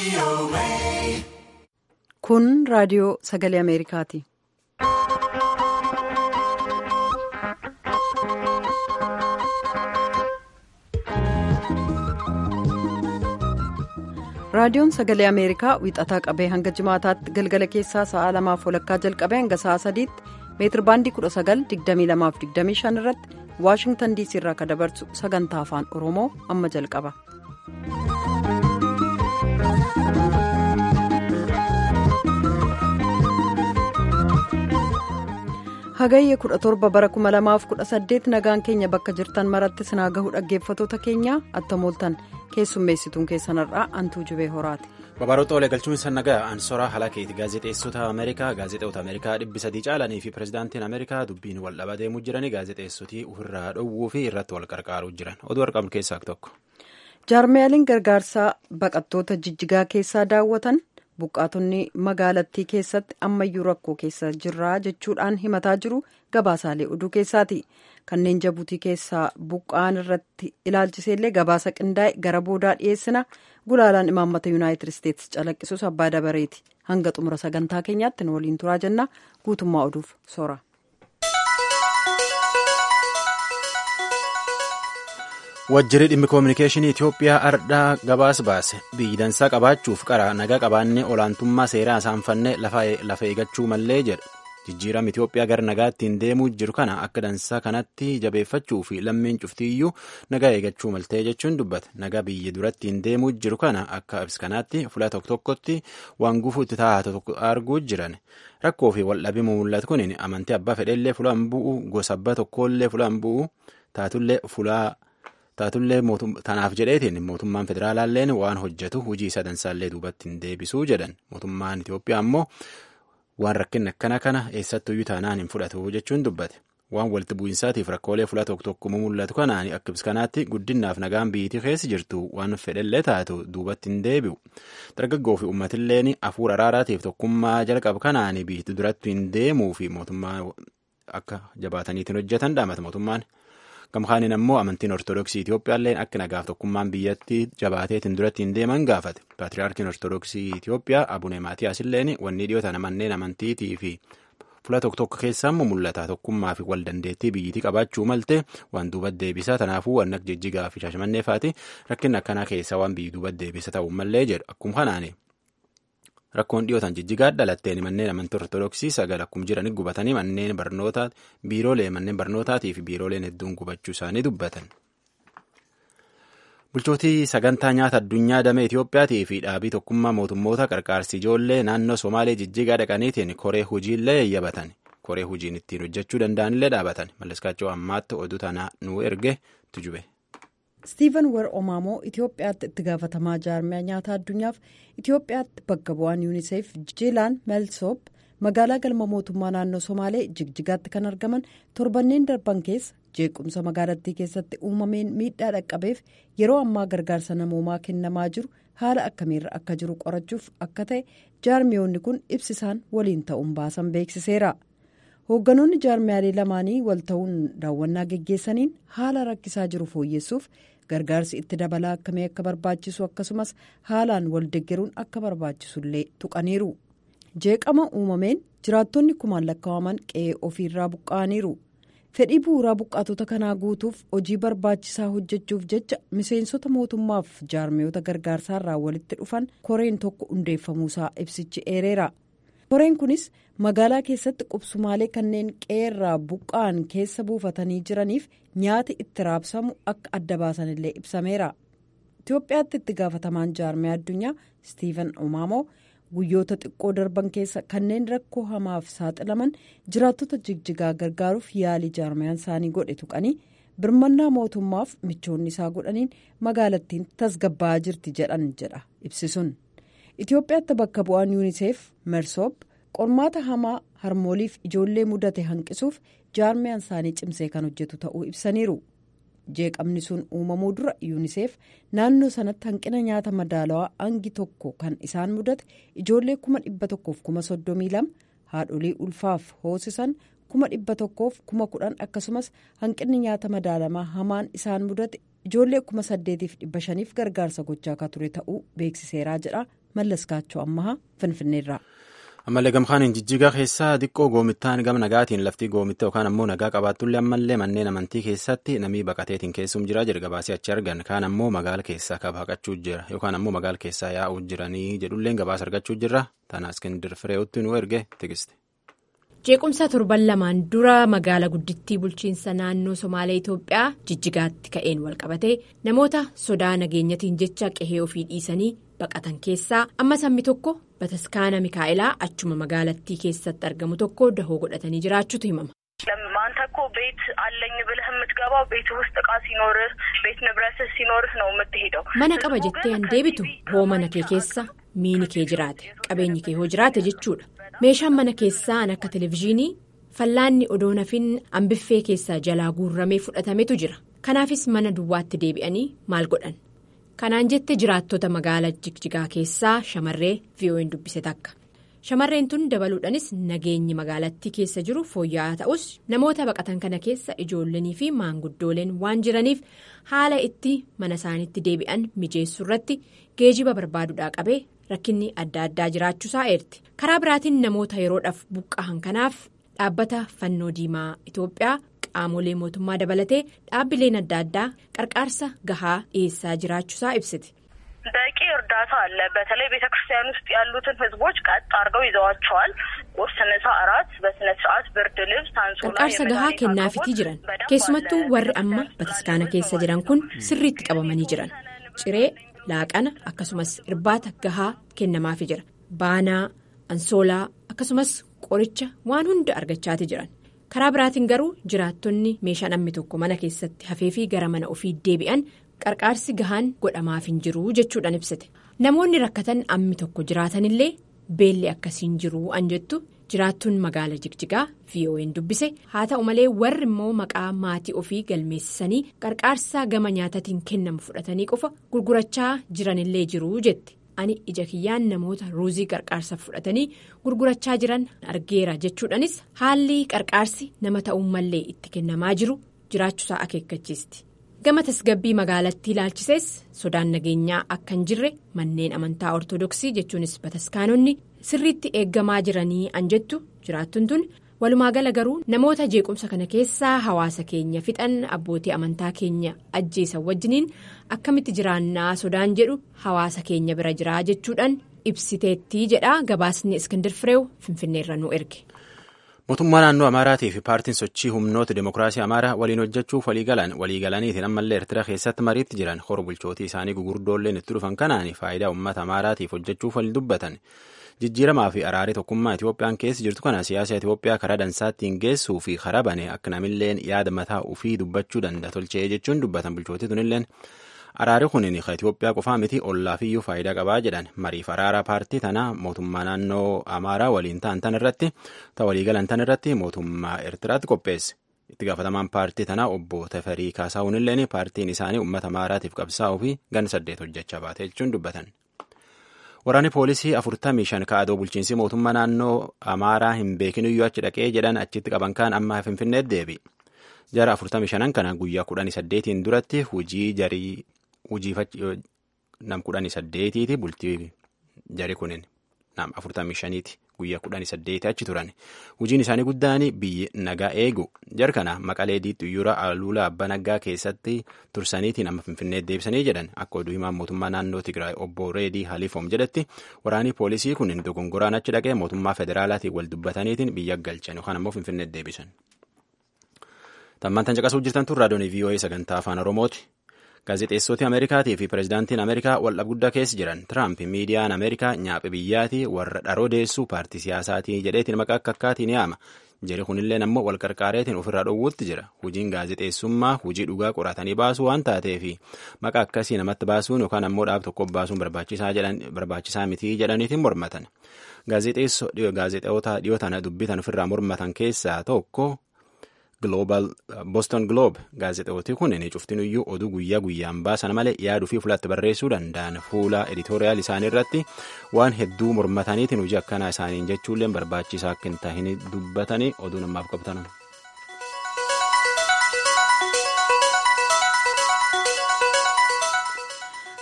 Kun raadiyoo sagalee Ameerikaati. Raadiyoon sagalee Ameerikaa wiixataa qabee hanga jimaataatti galgala keessaa sa'a lamaaf walakkaa jalqabee hanga sa'a sadiitti meetir baandii 19,2225 irratti Waashingtan diisii irraa kan dabarsu sagantaa afaan Oromoo amma jalqaba. Hagayye 17 bara 2018 nagaan keenya bakka jirtan maratti sinaa gahuu dhaggeeffatoota keenya attamooltan keessummeessituun keessanarraa antuu jubee horaati. Babaroota olee galchuun san nagaa ansoraa halakeeti gaazexeessota Ameerikaa gaazexeota Ameerikaa dhibbi sadii caalanii fi pirezidaantiin Ameerikaa dubbiin wal dhaba deemuu jiranii gaazexeessotii ofirraa dhowwuu fi irratti wal qarqaaruu jiran oduu argamu keessaa tokko. Jaarmiyaaleen gargaarsaa baqattoota jijjigaa keessaa daawwatan buqqaatonni magaalattii keessatti ammayyuu rakkoo keessa jirraa jechuudhaan himataa jiru gabaasaalee oduu keessaati. kanneen jabuutii keessaa buqqaan irratti ilaalchiseellee gabaasa qindaa'e gara boodaa dhiyeessina gulaalaan imaammata yuunaayitid isteetsi calaqqisus abbaa dabareeti hanga xumura sagantaa keenyaatti nu waliin turaa jenna guutummaa oduuf soora. wajjirri dhimmi koominikeeshinii itiyoophiyaa ardhaa gabaas baase biyyi dansaa qabaachuuf qara nagaa qabaannee olaantummaa seeraa saanfannee lafa eegachuu mallee jedha. jijjiirama Itoophiyaa gara nagaattiin deemuu jiru kana akka dansaa kanatti jabeeffachuu fi lammiin cuftiyyuu nagaa eegachuu maltee jechuun dubbata nagaa biyya durattiin deemuu jiru kana akka ibsa kanaatti fuula tokko tokkotti waan gufuutti taa'atu tokko arguu jiran rakkoo fi waldhabbii mul'atu kun amantii abbaa fedheellee fuula hin bu'u gosa abbaa tokkollee fuula hin bu'u taatullee fuula. taatullee tanaaf jedheetiin mootummaan federaalaalleen waan hojjetu hojii isa dansaallee duubatti hin deebisuu jedhan mootummaan Itoophiyaa ammoo. waan rakkinni akkana kana eessattuyyuu taanaan hin fudhatu jechuun dubbate waan walitti bu'iinsaatiif rakkoolee fuula tokko tokko mul'atu kanaan akka ibsa kanaatti guddinnaaf nagaan biyyattii keessa jirtu waan fedhellee taatu duubatti hin deebi'u dargaggoo fi uummatilleen hafuura araaraatiif tokkummaa jalqaba kanaan biyyattii duratti hin deemuu fi mootummaa akka jabaataniitiin hojjetan dhaamata mootummaan. gamkaaniin ammoo amantiin ortodoksii Itoophiyaallee akka nagaaf tokkummaan biyyattii jabaateetiin duratti hin deeman gaafate paatriyaarkiin ortodoksii Itoophiyaa abune maatiyaasilleen wanni dhiyoota manneen amantiitii fi fuula tokko tokko keessaa immoo mul'ata tokkummaa fi wal dandeettii biyyittii qabaachuu malte waan duuba deebisaa tanaafuu waan akka jijjigaa fi shaashamannee faati rakkinni akkanaa keessaa waan biyyi duuba deebisa ta'uu mallee jedhu akkuma kanaani. Rakkoon dhiyootaan jijjigaa dhalatteen manneen amantii ortodoksii sagal akkuma jiran gubatanii manneen barnootaa biiroolee manneen barnootaatii fi biirooleen hedduun gubachuu isaanii dubbatan. Bulchootii sagantaa nyaata addunyaa damee Itiyoophiyaatii fi dhaabii tokkummaa mootummoota qarqaarsi ijoollee naannoo Somaalee jijjigaa dhaqaniitiin koree hojiillee eeyyabatan. Koree hojiin ittiin hojjechuu danda'anillee dhaabatan. Malleskaachoo ammaatti oduu tanaa nuu erge tujube. Stiiven wer omaamoo Itoophiyaatti itti gaafatamaa jaarmiyaa nyaata addunyaaf Itoophiyaatti bakka bu'aan yuuniseef jiilaan meelsoop magaalaa galma mootummaa naannoo somaalee jigjigaatti kan argaman torbanneen darban keessa jeequmsa magaalattii keessatti uumameen miidhaa dhaqqabeef yeroo ammaa gargaarsa namoomaa kennamaa jiru haala akkamiirra akka jiru qorachuuf akka ta'e jaarmiyoonni kun ibsisaan waliin ta'uun baasan beeksiseera. hoogganoonni jaarmiyaalee lamaanii wal ta'uun daawwannaa geggeessaniin haala rakkisaa jiru fooyyessuuf gargaarsi itti dabalaa akkamii akka barbaachisu akkasumas haalaan wal deggeruun akka barbaachisullee tuqaniiru jeeqama uumameen jiraattonni kumaan lakkaa'aman qe'ee ofiirraa buqqa'aniiru fedhii bu'uuraa buqqaatota kanaa guutuuf hojii barbaachisaa hojjechuuf jecha miseensota mootummaaf jaarmiyoota gargaarsaarraa walitti dhufan koreen tokko hundeeffamuusaa ibsichi eereera. koreen kunis magaalaa keessatti qubsumaalee kanneen qe'eerraa buqqa'an keessa buufatanii jiraniif nyaati itti raabsamu akka adda baasanillee ibsameera itiyoophiyaatti itti gaafatamaan jaarmiyaa addunyaa stiiven omaamoo guyyoota xiqqoo darban keessa kanneen rakkoo hamaaf saaxilaman jiraattota jigjigaa gargaaruuf yaalii jaarmiyaan isaanii godhe tuqanii birmannaa mootummaaf michoonni isaa godhaniin magaalattiin tasgabbaa'aa jirti jedhan jedha ibsisuun. Itoophiyaatti bakka bu'aan yuuniseef mersoop qormaata hamaa harmooliif ijoollee mudate hanqisuuf jaarmiyaan isaanii cimsee kan hojjetu ta'uu ibsaniiru jeeqamni sun uumamuu dura yuuniseef naannoo sanatti hanqina nyaata madaalawaa hangi tokko kan isaan mudate ijoollee kuma dhibba tokkoof kuma soddomii lama haadholii ulfaaf hoosisan kuma dhibba tokkoof kuma kudhan akkasumas hanqinni nyaata madaalamaa hamaan isaan mudate ijoollee kuma saddeetiif dhibba shaniif gargaarsa gochaa akka ture ta'uu beeksiseeraa jedha mallaskaachoo ammahaa finfinneerraa. ammallee gamkaaniin jijjigaa keessaa xiqqoo goomittaan gama nagaatiin laftii goomitta yookaan ammoo nagaa qabaattullee ammallee manneen amantii keessatti namii baqateetiin keessum jira jedha gabaasii achi argan kaan ammoo magaala keessaa kabaqachuu jira yookaan ammoo magaala keessaa yaa'uu jiranii jedhulleen gabaasa argachuu jirra tana iskindir firee'utti nu erge tigiste. jeequmsa torban lamaan dura magaala guddittii bulchiinsa naannoo somaalee itoophiyaa jijjigaatti ka'een walqabatee namoota sodaa nageenyatiin jecha qehee ofii dhiisanii baqatan keessaa amma sammi tokko bataskaana mikaa'elaa achuma magaalattii keessatti argamu tokko dahoo godhatanii jiraachuutu himama. አንተ እኮ ቤት አለኝ ብለህ የምትገባው ቤት ውስጥ እቃ ሲኖርህ ቤት ንብረትህ ሲኖርህ ነው የምትሄደው mana qaba jettee an deebitu hoo mana kee keessa miini kee jiraate qabeenyi kee hoo jiraate jechuudha meeshaan mana keessaa an akka televizyiinii fallaanni odoo nafin ambiffee keessaa jalaa guurramee fudhatametu jira kanaafis mana duwwaatti deebi'anii maal godhan kanaan jette jiraattota magaalaa jigjigaa keessaa shamarree vi'oo'in dubbise takka. shamarreen tun dabaluudhaanis nageenyi magaalattii keessa jiru fooyya'aa ta'us namoota baqatan kana keessa ijoollanii fi maanguddooleen waan jiraniif haala itti mana isaaniitti deebi'an mijeessuu irratti geejiba barbaaduudhaa qabee rakkinni adda addaa jiraachuusaa eerti karaa biraatiin namoota yeroodhaaf buqqa'an kanaaf dhaabbata fannoo diimaa itoophiyaa qaamolee mootummaa dabalatee dhaabbileen adda addaa qarqaarsa gahaa dhiyeessaa jiraachuusaa ibsiti. በቂ እርዳታ አለ። በተለይ ቤተ ክርስቲያን ውስጥ ያሉትን ህዝቦች ቀጥ አድርገው ይዘዋቸዋል። ቁርስ፣ ምሳ፣ እራት በስነ ስርዓት ብርድ ልብስ፣ አንሶላ qarqaarsa gahaa kennaafitii jiran keessumattuu warri amma bataskaana keessa jiran kun sirriitti qabamanii jiran ciree laaqana akkasumas irbaata gahaa kennamaafi jira baanaa ansoolaa akkasumas qoricha waan hunda argachaati jiran karaa biraatiin garuu jiraattonni meeshaan ammi tokko mana keessatti hafeefii gara mana ofii deebi'an. qarqaarsi gahaan godhamaaf hin jiru jechuudhaan ibsite namoonni rakkatan ammi tokko jiraatanillee beelli akkasiin jiru an jettu jiraattuun magaala jigjigaa vo'n dubbise haa ta'u malee warri immoo maqaa maatii ofii galmeessisanii qarqaarsa gama nyaatatiin kennamu fudhatanii qofa gurgurachaa jiranillee jiru jette ani ija kiyyaan namoota ruuzii qarqaarsa fudhatanii gurgurachaa jiran argeera jechuudhaanis haalli qarqaarsi nama ta'uummallee itti kennamaa jiru jiraachuusaa akeekkachiisti. gama tasgabbii magaalattii ilaalchisees sodaan nageenyaa akka hin jirre manneen amantaa ortodoksii jechuunis bataskaanonni sirriitti eeggamaa jiranii an jettu jiraattuun tun walumaagala garuu namoota jeequmsa kana keessaa hawaasa keenya fixan abbootii amantaa keenya ajjeesan wajjiniin akkamitti jiraannaa sodaan jedhu hawaasa keenya bira jiraa jechuudhaan ibsiteettii jedha gabaasni iskindir fireew finfinneerra nu erge. mootummaa naannoo amaaraatii fi paartiin sochii humnoota demokiraasii amaaraa waliin hojjechuuf waliigalan waliigalaniitiin ammallee eertira keessatti mariitti jiran hora bulchootii isaanii gugurdoolleen itti dhufan kanaan faayidaa uummata amaaraatiif hojjechuuf wal dubbatan jijjiiramaa fi araarii tokkummaa itiyoophiyaan keessa jirtu kana siyaasa itiyoophiyaa karaa dansaattiin geessuu fi karaa bane akka namilleen yaada mataa ofii dubbachuu danda'a tolchee jechuun dubbatan bulchootii tunilleen. araari kunin ka Itoophiyaa qofaa miti ollaafiyyuu faayidaa qabaa jedhan mariif araara paartii tanaa mootummaa naannoo amaaraa waliin ta'an tan irratti ta waliigalan tan irratti mootummaa eertiraatti qopheesse itti gaafatamaan paartii tanaa obbo Teferii Kaasaawunilleen paartiin isaanii uummata amaaraatiif qabsaa'uu fi gan saddeet hojjechaa baate jechuun dubbatan. Waraanni poolisii afurtamii shan kaa'adoo bulchiinsi mootummaa naannoo amaaraa hin beekiniyyuu achi dhaqee jedhan achitti qaban kaan amma finfinneetti deebi. Jara afurtamii shanan kana guyyaa kudhanii saddeetiin duratti hojii jarii hojii nam kudhanii saddeetiiti bultii jari kunin nam afurtamii shaniiti guyyaa kudhanii saddeeti achi turan hojiin isaanii guddaan biyyi nagaa eegu jar kana maqalee diixxuyyura aluula abbaa nagaa keessatti tursaniitiin amma finfinnee deebisanii jedhan akka oduu himaan mootummaa naannoo tigraay obbo reedii haliifoom jedhetti waraanii poolisii kunin dogongoraan achi dhaqee mootummaa federaalaatiin wal dubbataniitiin biyya galchan yookaan ammoo finfinnee deebisan. Tammaan caqasuu jirtan tun raadiyoon VOA sagantaa afaan Oromooti. Gaazexeessoti Ameerikaatii fi pirezidaantiin Ameerikaa waldhabbii guddaa keessa jiran Tiraamp miidiyaan Ameerikaa nyaaphi biyyaatii warra dharoo deessuu paartii siyaasaatii jedheetiin maqaa akka akkaatiin yaama. Jari kunillee ammoo wal qarqaareetiin ofirraa dhoowwuutti jira. Hojiin gaazexeessummaa hojii dhugaa qoratanii baasuu waan taateefi maqaa akkasii namatti baasuun yookaan ammoo dhaab tokko baasuun barbaachisaa mitii jedhaniitiin mormatan. Gaazexeessota dhiyoo tana dubbitan ofirraa mormatan keessaa tokko. Boston Globe gaazexeessoti kun cuftinuyyuu oduu guyyaa guyyaan baasan malee yaaduu fi fulatti barreessuu danda'an fuula editooriyaal isaanii irratti waan hedduu mormataniitiin hojii akkanaa isaaniin jechuullee barbaachisaa akka hin tahin dubbatanii oduu namaaf qabatan.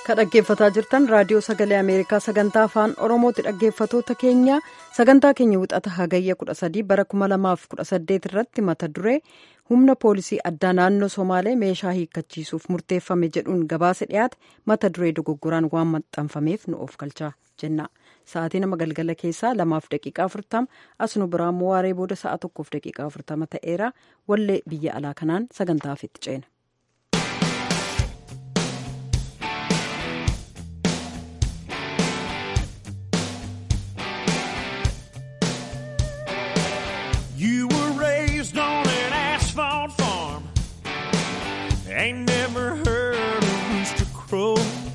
ka dhaggeeffataa jirtan raadiyoo sagalee ameerikaa sagantaa afaan oromooti dhaggeeffatoota keenya sagantaa keenya wixata hagayya 13 bara 2018 irratti mata duree humna poolisii addaa naannoo somaalee meeshaa hiikkachiisuuf murteeffame jedhuun gabaasa dhiyaate mata duree dogoggoraan waan maxxanfameef nu of galchaa jenna sa'aatii nama galgala keessaa lamaaf daqiiqaa afurtama as nu biraa immoo waaree booda sa'a tokkoof daqiiqaa afurtama ta'eera wallee biyya alaa kanaan sagantaaf itti ceena. You were raised on an asphalt farm. Ain't never heard a rooster crow.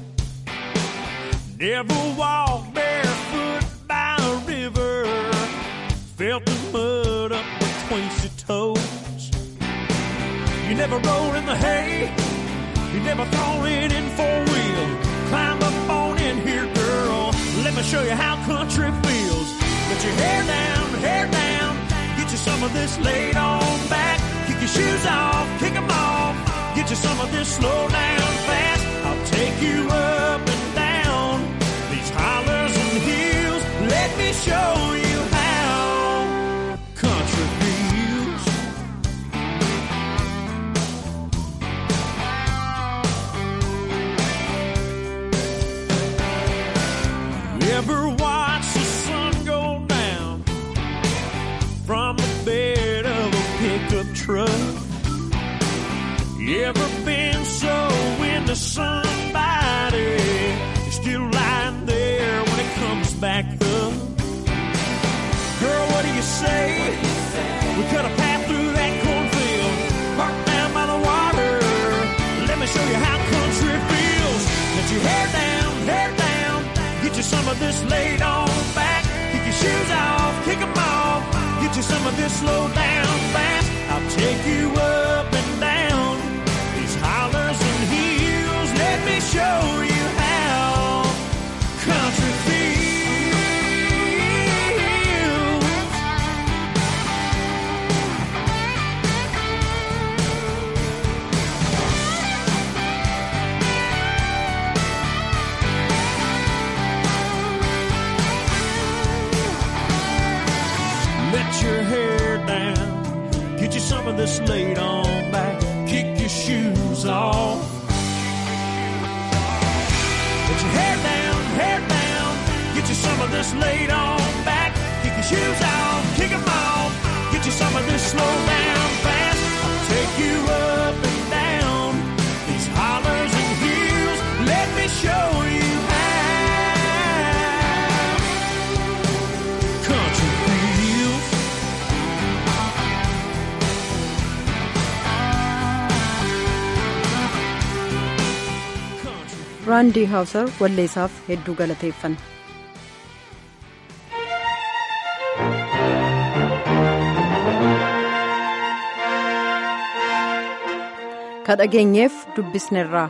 Never walked barefoot by a river. Felt the mud up between your toes. You never rode in the hay. You never thrown it in four wheel. Climb up on in here, girl. Let me show you how country feels. Get your hair down, hair down. Get you some of this laid on back. Kick your shoes off, kick them off. Get you some of this slow down fast. I'll take you up and down these hollers and hills. Let me show you how country feels. You ever watch the sun go down from the bed of a pickup truck? You ever been so into somebody you're still lying there when it comes back up? Girl, what do you say? We cut a path through that cornfield, park down by the water. Let me show you how country feels. Let your hair down, hair down. Get you some of this laid on back. Kick your shoes off, kick 'em off. Get you some of this slow down fast. I'll take you up and down these hollers and hills. Let me show you how country feels. Let your hair down. Get you some of this laid on back. Kick your shoes off. Let your hair down, hair down. Get you some of this laid on back. Kick your shoes off, kick 'em off. Get you some of this slow down fast. I'll take you up and down these hollers and hills. Let me show you how country feels. Country raandii haawusar walleessaaf hedduu galateeffanna. ka dhageenyeef dubbisnerraa.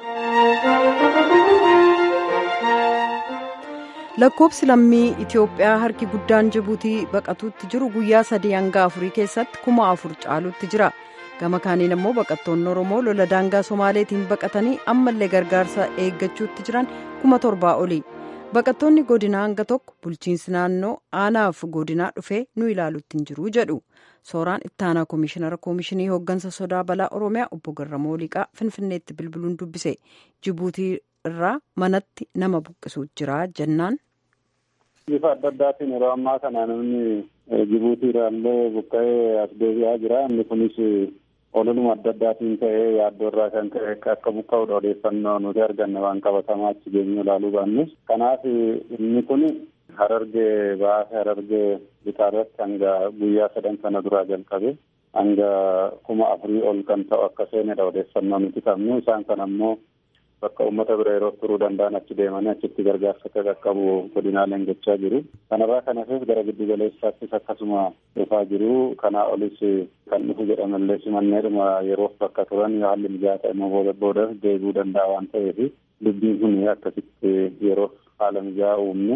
lakkoobsi lammii itiyoophiyaa harki guddaan jibuutii baqatuutti jiru guyyaa sadii hanga afurii keessatti kuma afur caalutti jira gama kaaniin immoo baqattoonni oromoo lola daangaa somaaleetiin baqatanii ammallee gargaarsa eeggachuutti jiran kuma torbaa oli baqattoonni godinaa hanga tokko bulchiinsi naannoo aanaaf godinaa dhufee nu ilaalutti hin jiru jedhu sooraan ittaanaa koomishinara koomishinii hooggansa sodaa balaa oromiyaa obbo garramoo liqaa finfinneetti bilbiluun dubbise jibuutii irraa manatti nama buqqisuutu jira jennaan. bifa adda addaatiin yeroo ammaa kana namni jibuutii irraallee buqqa'ee as deebi'aa jira inni kunis ololuma adda addaatiin ta'ee yaaddoo irraa kan ka'e akka buqqa'uudha odeeffannoo nuti arganne waan qabatamaa achi geenyu ilaaluu baannus kanaaf inni kun harargee baase harargee lixaarratti hanga guyyaa sadan sana duraa jalqabe hanga kuma afurii ol kan ta'u akka seenedha odeeffannoo nuti qabnu isaan kan ammoo bakka uummata bira yeroo turuu danda'an achi deemanii achitti gargaarsa akka qaqqabu godinaaleen gochaa jiru. Kanarraa kan hafeef gara giddu galeessaattis akkasuma dhufaa jiru. Kanaa olis kan dhufu jedhamallee simanneedhuma yeroof bakka turan haalli mijaa'aa ta'e immoo booda boodas deebi'uu danda'a waan ta'eef dubbiin kun akkasitti yeroof haala mijaa'aa uumne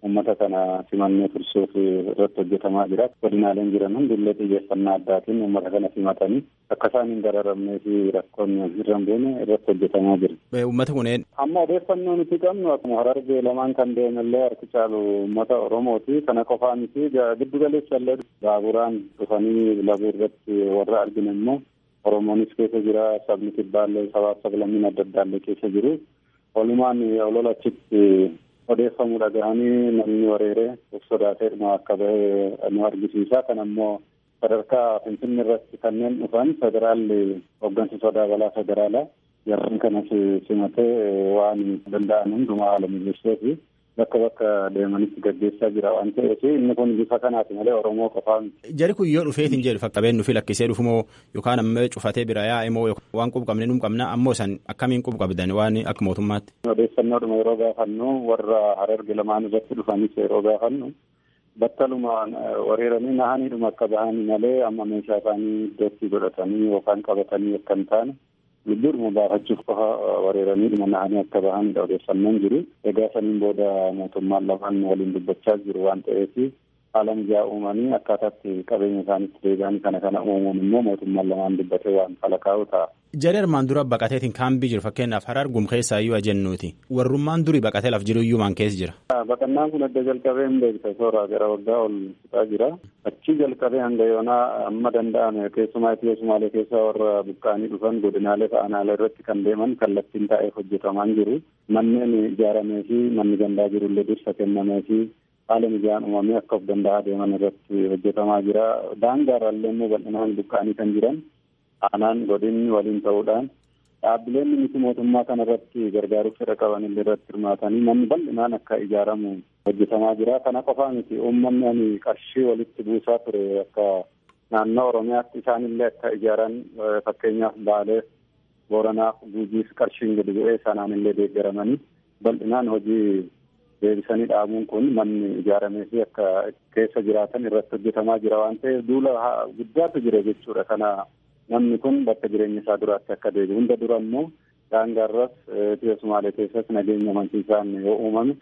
uummata kana simannee tursuuf irratti hojjetamaa jira. Godinaaleen jiran hundillee xiyyeeffannaa addaatiin uummata kana simatanii akka isaan hin dararamnee fi rakkoon irra hin buune irratti hojjetamaa jira. Uummata kunneen. Amma odeeffannoo nuti qabnu akkuma harargee lamaan kan deemallee harki caalu uummata Oromooti. Kana qofaa miti giddu galeessa illee baaburaan dhufanii labuu irratti warra arginu immoo Oromoonis keessa jira sabni kibbaallee sabaaf sablammiin adda addaallee keessa jiru. Walumaan olola achitti odeeffamuu dhagahanii namni wareeree of sodaateedhuma akka bahe nu argisiisa. Kan ammoo sadarkaa Finfinnee irratti kanneen dhufan federaalli hooggansa sodaa balaa federaalaa yeroo kanas simatee waan danda'an hundumaa haala mijeessee fi bakka bakka deemanitti gaggeessaa jira waan ta'eef inni kun bifa kanaati malee Oromoo qofaa miti. Jari kun yoo dhufeetiin jedhu fakkabeen nufi lakkisee dhufu moo yookaan ammoo cufatee bira yaa'e moo waan qub qabne nu qabna ammoo san akkamiin qub qabdan waan akka mootummaatti. Odeeffannoodhuma yeroo gaafannu warra hararge lamaan irratti dhufanis yeroo gaafannu battalumaan wareeranii nahaniidhuma akka bahanii malee amma meeshaa isaanii iddootti godhatanii yookaan qabatanii akka hin taane lubbuudhuma baafachuuf qofa wareeraniidhuma nahanii akka bahanidha odeeffannoon jiru. Egaa saniin booda mootummaan lamaan waliin dubbachaa jiru waan ta'eef haala mijaa uumanii akkaataatti qabeenya isaanitti deebi'anii kana kana uumuun immoo mootummaan lamaan dubbatee waan falakaa'u ta'a. Jari armaan dura baqateetiin kaambii jiru fakkeenyaaf harar gum keessaa iyyuu ajennuuti. Warrummaan durii baqatee laf jiru iyyuu maan keessa jira. Baqannaan kun adda jalqabee hin beekta soora gara waggaa ol fixaa jira. Achi jalqabee hanga yoonaa amma danda'ame keessumaa Itiyoo Sumaalee keessaa warra buqqaanii dhufan godinaalee fa'aanaalee irratti kan deeman kallattiin taa'eef hojjetamaan jiru. Manneen ijaaramee fi manni gandaa jirullee dursa kennamee fi haala mijaan uumamee akka of danda'aa deeman irratti hojjetamaa jira. Daangaarraallee immoo bal'inaan buqqaanii kan jiran aanaan godinni waliin ta'uudhaan dhaabbileen miti mootummaa kana irratti gargaaruuf fedha qaban illee irratti hirmaatanii manni bal'inaan akka ijaaramu hojjetamaa jira. Kana qofaa miti uummanni ani qarshii walitti buusaa ture akka naannoo Oromiyaatti isaanillee akka ijaaran fakkeenyaaf Baalee, Booranaaf, Guujiif qarshiin gadi bu'ee sanaan illee deeggaramanii bal'inaan hojii deebisanii dhaabuun kun manni ijaaramee fi akka keessa jiraatan irratti hojjetamaa jira waan ta'eef duula guddaatu jira jechuudha. Kana namni kun bakka jireenya isaa duraatti akka deebi'u hunda dura immoo daangaarras Itiyoo Sumaalee keessas nageenya amansiisaan yoo uumame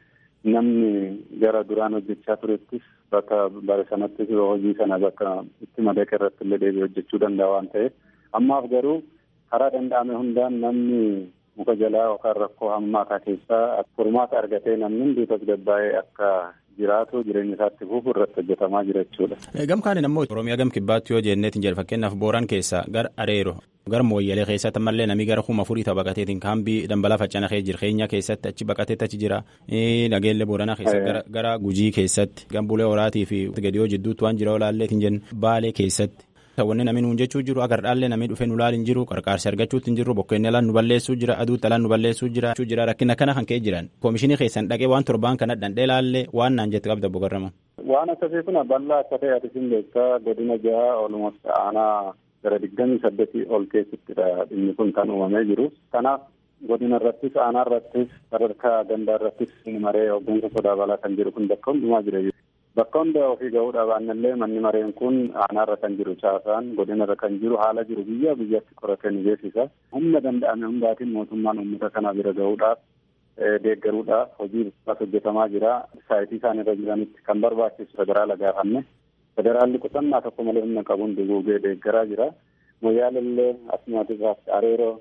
namni gara duraan hojjechaa turettis bakka bare sanattis hojii sana bakka itti madaqe irratti illee deebi'ee hojjechuu danda'a waan ta'eef ammaaf garuu karaa danda'ame hundaan namni muka jalaa yookaan rakkoo hammaataa keessaa furmaata argatee namni hundi tasgabbaa'ee akka jiraatu jireenya isaatti fufu irratti hojjetamaa jira jechuudha. Gam kaaniin ammoo Oromiyaa gam kibbaatti yoo jenneetiin jedhu fakkeenyaaf Booraan keessaa gara Areero gara Mooyyalee keessatti ammallee namni gara kuma afurii ta'u baqateetiin kaambii dambalaa faccana kee jira keenya keessatti achi baqateetti achi jira nageellee Booranaa keessatti gara Gujii keessatti gambulee horaatii fi gadiyoo jidduutti waan jira olaalleetiin jennu Baalee keessatti. wanni namni nuun jechuu jiru agar dhaallee namni dhufee nu laal hin jiru qarqaarsi argachuutti hin jiru bokkeenni alaan nu balleessuu jira aduutti alaan nu balleessuu jira jira rakkina kana kan ka'e jiran koomishinii keessan dhaqee waan torbaan kana dhandhee laallee waan naan jette qabda boqorrama. Waan akkasii kun bal'aa akka ta'e ati sin beektaa godina jaha olumatti aanaa gara digdamii saddeetii ol keessattidha dhimmi kun kan uumamee jiru. Kanaaf godina irrattis aanaa irrattis sadarkaa gandaa irrattis maree hooggansa sodaa balaa kan jiru kun bakka hundumaa jira. Bakka hunda ofii gahuu dhabaannillee manni mareen kun aanaarra kan jiru caasaan godinarra kan jiru haala jiru biyya biyyatti qoratee ni beeksisa. Humna danda'ame hundaatiin mootummaan uummata kana bira gahuudhaaf deeggaruudhaaf hojii bifas hojjetamaa jira. Saayitii isaan irra jiranitti kan barbaachisu federaala gaafanne. Federaalli qusannaa tokko malee humna qabuun duguugee deeggaraa jira. Moyyaalellee asumaatis areeroo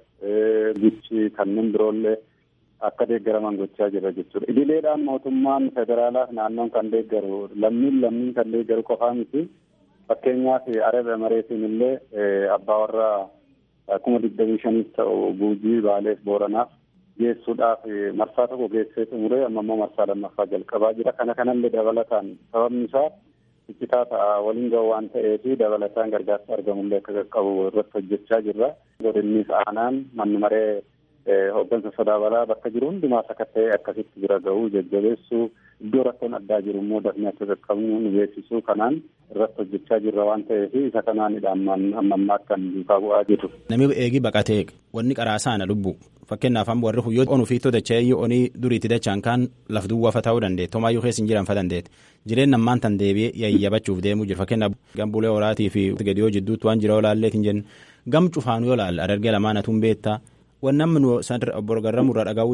bichi kanneen biroollee akka deeggaraman gochaa jira jechuudha. Idileedhaan mootummaan federaalaaf naannoon kan deeggaru lammiin lammiin kan deeggaru qofaa miti. Fakkeenyaaf Arab Emireetiin illee abbaa warraa kuma digdamii shaniif ta'u Guujii Baaleef Booranaaf geessuudhaaf marsaa tokko geessee xumuree amma immoo marsaa lammaffaa jalqabaa jira. Kana kanallee dabalataan sababni isaa iccitaa ta'a waliin gahu waan ta'eef dabalataan gargaarsa argamullee akka qaqqabu irratti hojjechaa jirra. Godinnis aanaan manni maree hooggansa sodaa balaa bakka jiru hundumaa sakatta'ee akkasitti bira gahuu jajjabeessuu iddoo rakkoon addaa jiru immoo dafnee akka qaqqabnu nu beeksisuu kanaan irratti hojjechaa jirra waan ta'eef isa kanaanidha amma ammaa kan duukaa bu'aa jiru. Namni eegi baqatee wanni qaraasaana lubbu fakkeenyaaf amma warri huyyoo onuu fi dachee iyyuu onii duriitti dachaan kaan laf duwwaafa ta'uu dandeetti homaayyuu keessa hin jiran fa dandeetti jireenya ammaan tan deebi'ee yayyabachuuf deemuu jira fakkeenyaaf gambulee horaatii fi gadiyoo jidduutti waan jira olaalleetiin jennu gam cufaanu yoo laalla adargee lamaan atuun beektaa. Waan namni obbo Garramuu irraa dhagahu jiru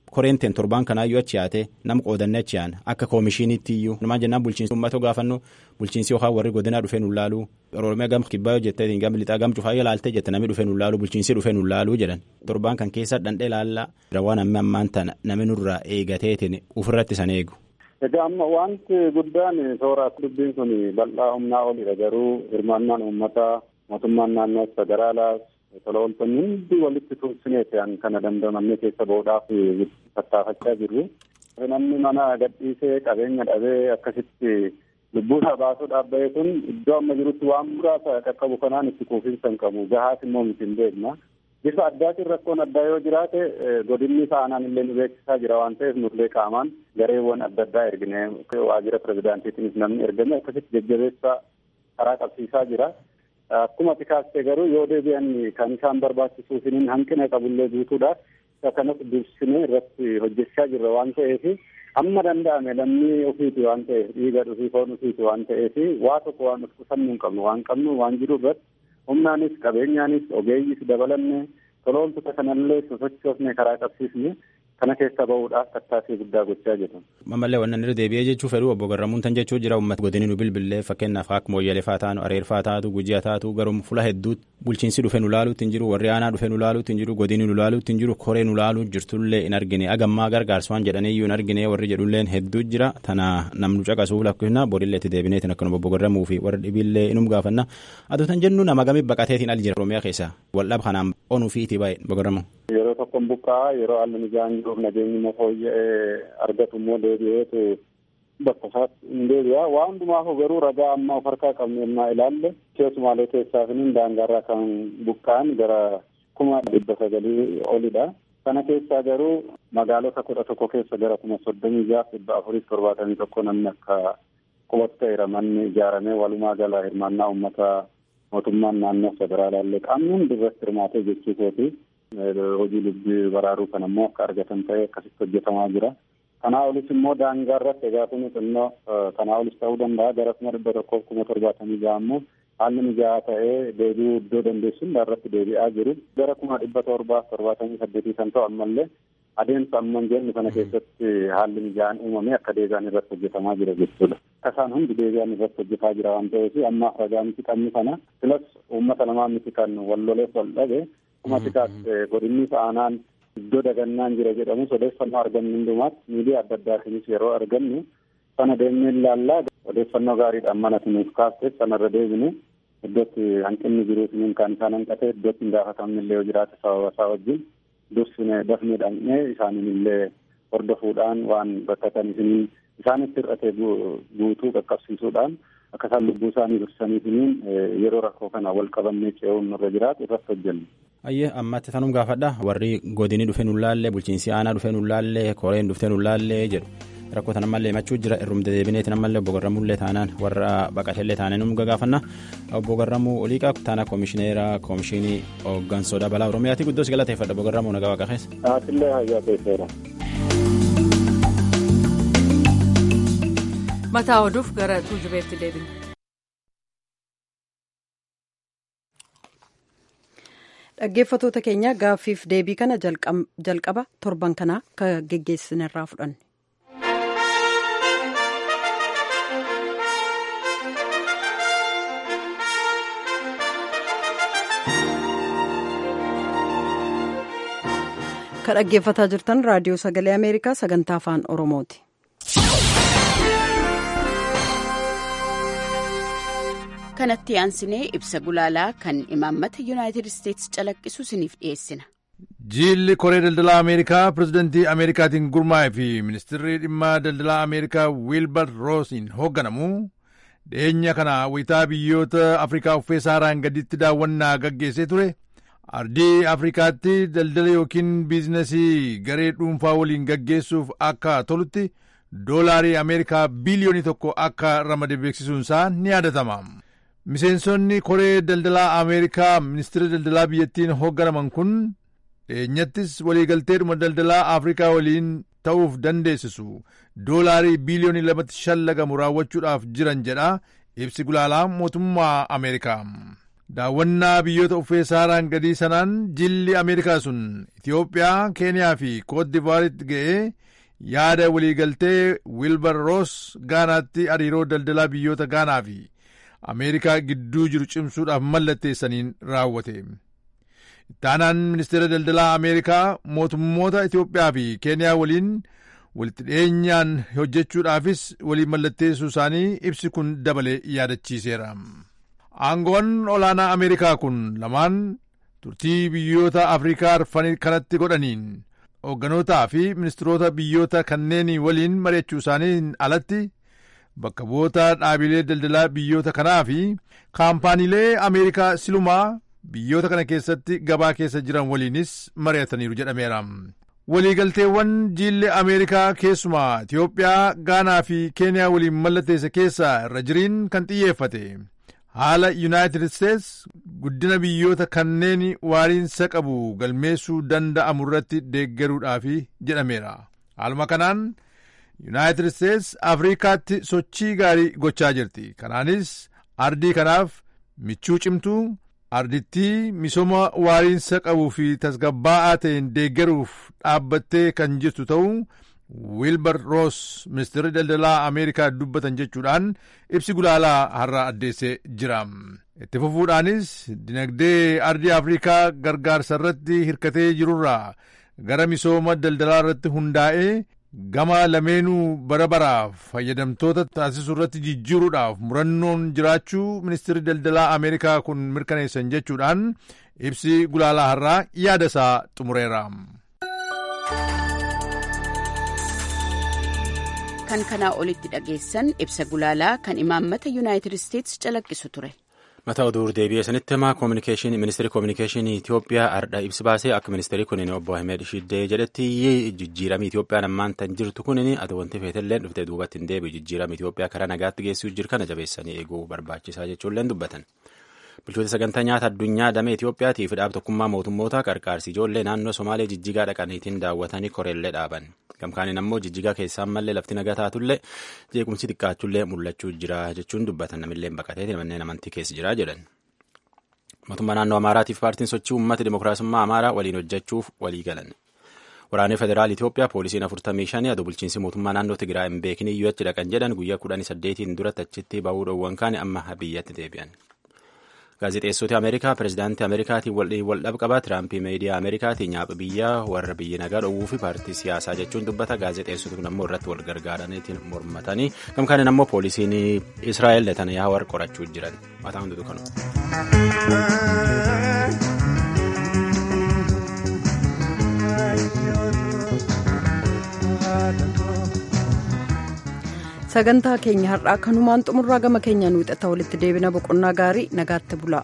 koreenteen torbaan kanaayyuu achi yaate nam qoodannee achi yaana akka koomishiiniitti iyyuu numaan jennaan bulchiinsi uummatoo gaafannu bulchiinsi yookaan warri godinaa dhufee nu laaluu oromiyaa gam kibbaa jettee gam lixaa gam cufaa ilaaltee jette namni dhufee nu laaluu bulchiinsi dhufee nu laaluu jedhan torbaan kan keessa dhandhee laallaa waan amma ammaan tana namni nurraa eegateetiin ofirratti san eegu. Egaa amma wanti guddaan toora dubbiin kun bal'aa humnaa olidha garuu hirmaannaan uummataa mootummaan naannoo federaalaas tola ooltonni hundi walitti tuusineeti kana dandamannee keessa bahuudhaaf tattaafachaa jirru. Namni mana gadhiisee qabeenya dhabee akkasitti lubbuusaa baasuudhaaf bahe kun iddoo amma jirutti waan muraasa qaqqabu kanaan itti quufinsa hin qabu gahaas immoo miti hin beekna. Bifa addaatiin rakkoon addaa yoo jiraate godinni aanaan illee nu beeksisaa jira waan ta'eef nullee qaamaan gareewwan adda addaa ergine waajjira pirezidaantiitiinis namni ergame akkasitti jajjabeessaa karaa qabsiisaa jira. Akkuma ati kaastee garuu yoo deebi'an kan isaan barbaachisuufin hanqina qabullee guutuudhaaf isa kanas dursinee irratti hojjechaa jirra waan ta'eef amma danda'ame lammii ofiiti waan ta'eef dhiiga dhufii foon ofiiti waan ta'eef waa tokko waan of qusannuu hin qabnu waan qabnu waan jiru irratti humnaanis qabeenyaanis ogeeyyiis dabalanne tolooltota kanallee sosochoofne karaa qabsiisne kana keessa bahuudhaaf tattaaffii guddaa gochaa jiru. Mamallee wannan irra deebi'ee jechuu fedhu obbo Garramuun tan jechuu jira uummata godinii nu bilbillee fakkeenyaaf akka mooyyalee faa taanu areerfaa taatu gujii taatu garuu fula hedduutti bulchiinsi dhufe nu laaluutti hin jiru warri aanaa dhufe nu laaluutti hin jiru godinii nu laaluutti hin jiru koree nu laaluu jirtullee hin argine agammaa gargaarsa waan jedhaniiyyuu hin argine warri jedhulleen hedduu jira tana namnu caqasuu lakkisna borillee itti deebineetiin akkanuma obbo Garramuu fi warri dhibiillee inum gaafanna aduu tan jennu nama gamii baqateetiin al jira Oromiyaa keessa waldhab kanaan onuu fi itti baay'ee obbo Garramuu. Yeroo tokkoon buqqaa yeroo haalli mijaan jiruuf nageenyi immoo fooyya'ee argatu immoo deebi'eetu bakka isaatti hin deebi'a. Waa hundumaaf garuu ragaa amma of harkaa qabnu yennaa ilaalle keessumaalee keessaa fi daangaarraa kan buqqa'an gara kuma dhibba sagalii olidha. Kana keessaa garuu magaalota kudha tokko keessa gara kuma soddomii jaaf dhibba afuriif torbaatamii tokko namni akka qubatu ta'eera manni ijaaramee walumaa gala hirmaannaa uummataa mootummaan naannoo federaalaallee qaamni hundi irratti hirmaatee jechuusooti. hojii lubbii baraaruu kan ammoo akka argatan ta'e akkasitti hojjetamaa jira. Kanaa olis immoo daangaa irratti egaa kun xinnoo kanaa olis ta'uu danda'a gara kuma dhibba tokkoof kuma torbaatamii ja'a ammoo haalli mijaa'aa ta'ee deebi'uu iddoo dandeessuun irratti deebi'aa jiru. Gara kuma dhibba torbaaf torbaatamii saddeetii kan ta'u ammallee adeemsa amman jennu kana keessatti haalli mijaa'aan uumamee akka deebi'an irratti hojjetamaa jira jechuudha. Akka isaan hundi deebi'an irratti hojjetaa jira waan ta'eef ammaaf ragaa miti qabni kana filas uummata lamaa miti kan wal loleef wal dhabe akkuma tikaas godinni aanaan iddoo dagannaan jira jedhamu odeeffannoo argannu hundumaatti miidiyaa adda addaatiinis yeroo argannu sana deemnee ilaallaa odeeffannoo gaariidhaan mana nuuf kaasteef sanarra deebine iddootti hanqinni jiruutiin kan isaan hanqate iddootti hin gaafatamne illee yoo jiraate sababa isaa wajjin dursine dafnee dhaqnee isaaniin illee hordofuudhaan waan rakkatan isiniin isaanitti hir'ate guutuu qaqqabsiisuudhaan akka isaan lubbuu isaanii dursaniifiniin yeroo rakkoo kana wal qabannee ce'uun nurra jiraatu irratti hojjennu. Ayyee ammatti tanum gaafadha warri godinii dhufee nu laallee bulchiinsi aanaa dhufee nu laallee koreen dhuftee nu laallee jedhu rakkoo tan ammallee himachuu jira irrumda deebineetiin ammallee obbo Garramullee taanaan warra baqatellee taanee num gagaafanna obbo Garramuu Oliiqaa taana koomishineera koomishinii hooggansoodha balaa Oromiyaati guddoos galateeffadha obbo Garramuu nagaa waaqa keessa. Aatillee hayyaa keesseera. Mataa oduuf gara tuujubeetti deebina. dhaggeeffatoota keenya gaaffiif deebii kana jalqaba torban kanaa ka geggeessinirraa fudhanne. ka dhaggeeffataa jirtan raadiyoo sagalee ameerikaa sagantaa afaan oromooti. kanatti aansinee ibsa gulaalaa kan imaammata yuunaayitid isteetsi calaqqisu isiniif dhiyeessina. jiilli koree daldalaa ameerikaa pirezidantii ameerikaatiin gurmaa'e fi ministirri dhimma daldalaa ameerikaa wiilbar roosiin hoogganamu dhiyeenya kana wayitaa biyyoota afrikaa uffee saaraan gaditti daawwannaa gaggeessee ture ardii afrikaatti daldala yookiin biizinasii garee dhuunfaa waliin gaggeessuuf akka tolutti doolaarii ameerikaa biiliyoonii tokko akka ramade beeksisuunsaa ni yaadatama. miseensonni koree daldalaa ameerikaa ministeera daldalaa biyyattiin hoogganaman kun dhiyeenyattis waliigalteedhuma daldalaa afrikaa waliin ta'uuf dandeessisu doolaarii biiliyoonii lamatti shallagamu raawwachuudhaaf jiran jedha ibsi gulaalaa mootummaa ameerikaa daawwannaa biyyoota uffee saaraan gadii sanaan jilli ameerikaa sun itiyoophiyaa keeniyaa fi koodivaaritti ga'ee yaada waliigaltee wiilbar roos gaanaatti hariiroo daldalaa biyyoota gaanaa fi ameerikaa gidduu jiru cimsuudhaaf mallatteessaniin raawwate ittaanaan ministeera daldalaa ameerikaa mootummoota itiyoophiyaa fi keeniyaa waliin walitti dhiyeenyaan hojjechuudhaafis walii mallatteessuu isaanii ibsi kun dabalee yaadachiiseera. aangoon olaanaa ameerikaa kun lamaan turtii biyyoota afrikaa arfan kanatti godhaniin hoogganotaa fi ministiroota biyyoota kanneen waliin mari'achuu isaaniin alatti bakka bu'oota dhaabilee daldalaa biyyoota kanaa fi kaampaaniilee ameerikaa silumaa biyyoota kana keessatti gabaa keessa jiran waliinis mari'ataniiru jedhameera. waliigalteewwan jiilli ameerikaa keessumaa itiyoophiyaa gaanaa fi keeniyaa waliin mallatteesse keessaa irra jiriin kan xiyyeeffate haala yuunaayitid isteets guddina biyyoota kanneen waariinsa qabu galmeessuu danda'amu irratti deeggaruudhaaf jedhameera haaluma kanaan yuunaayitid isteets afrikaatti sochii gaarii gochaa jirti kanaanis ardii kanaaf michuu cimtuu ardittii misooma waariinsa qabuu fi tasgabbaa'aa ta'een deeggaruuf dhaabbattee kan jirtu ta'uu wiilbar roos ministeerri daldalaa ameerikaa dubbatan jechuudhaan ibsi gulaalaa har'a addeessee jira itti fufuudhaanis dinagdee ardii afrikaa gargaarsa irratti hirkatee jirurraa gara misooma daldalaa irratti hundaa'ee gama lameenuu bara baraaf fayyadamtoota taasisuu irratti jijjiiruudhaaf murannoon jiraachuu ministeerri daldalaa ameerikaa kun mirkaneessan jechuudhaan ibsi gulaalaa har'aa yaada isaa xumureera. kan kanaa olitti dhageessan ibsa gulaalaa kan imaammata yuunaayitid isteetsi calaqqisu ture. mataa oduu deebi'ee sanitti himaa koominikeeshinii ministeerri koominikeeshinii Itoophiyaa ardha ibsi baasee akka ministeerri kunin obbo Ahmed Shiddee jedhetti jijjiiramii Itoophiyaan ammaan tan jirtu kunin ati wanti feetelleen dhuftee duubatti hin deebi'u jijjiiramii Itoophiyaa karaa nagaatti geessuu jiru kana jabeessanii eeguu barbaachisaa jechuulleen dubbatan. Bulchoota sagantaa nyaata addunyaa damee Itoophiyaatiif dhaab tokkummaa mootummoota qarqaarsi ijoollee naannoo Somaalee jijjigaa dhaqaniitiin daawwatanii koreellee dhaaban. Gamkaaniin ammoo jijjigaa keessaan mallee lafti nagaa taatullee jeequmsi xiqqaachullee mul'achuu jira jechuun dubbatan namillee baqatee manneen amantii keessa jira jedhan. Mootummaa naannoo Amaaraatiif paartiin sochii uummata dimokiraasummaa Amaaraa waliin hojjechuuf walii galan. Waraanni Federaal Itoophiyaa poolisiin afurtamii shanii aduu bulchiinsi mootummaa naannoo Tigraay hin beekin iyyuu achi dhaqan jedhan guyyaa kudhanii saddeetiin duratti achitti bahuu dhoowwan kaane amma biyyatti deebi'an. Gaazexeessoti Ameerikaa pirezidaantii Ameerikaatiin wal dhabqaba Tiraampii miidiyaa Ameerikaatiin nyaapha biyyaa warra biyya nagaa dhowwuu fi paartii siyaasaa jechuun dubbata gaazexeessoti kun ammoo irratti wal gargaaraniitiin mormatanii gamkaaniin ammoo poolisiin Israa'el Netanyaahuu warra qorachuu jiran mataan hunduutu kanu. sagantaa keenya har'aa kanumaan xumurraa gama keenyaan wixata walitti deebina boqonnaa gaarii nagaatti bulaa.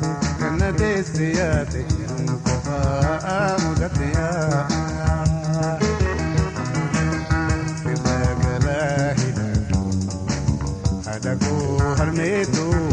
Siyaate jiru qofaa mudateera. know.